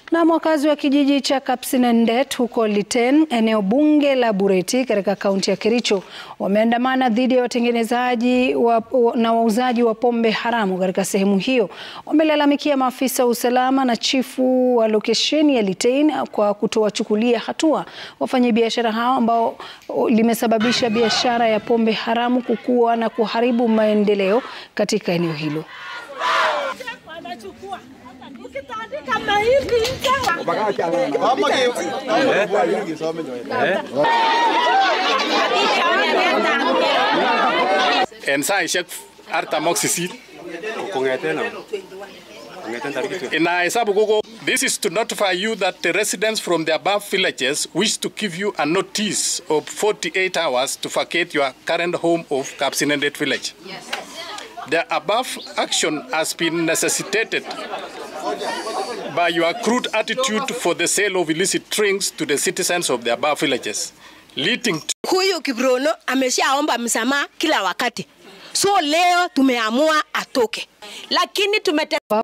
Na wakazi wa kijiji cha Kapsinendet huko Liten, eneo bunge la Bureti katika kaunti ya Kericho wameandamana dhidi ya watengenezaji wa, na wauzaji wa pombe haramu katika sehemu hiyo. Wamelalamikia maafisa wa usalama na chifu wa lokesheni ya Litein kwa kutowachukulia hatua wafanyabiashara hao ambao limesababisha biashara ya pombe haramu kukua na kuharibu maendeleo katika eneo hilo. En saishek artam ak sisit inahesabu koko This is to notify you that the residents from the above villages wish to give you a notice of 48 hours to vacate your current home of Kapsinendet village. The above action has been necessitated by your crude attitude for the sale of illicit drinks to the citizens of the above villages, leading to Huyu Kiprono ameshaomba msamaha kila wakati, so leo tumeamua atoke, lakini tumete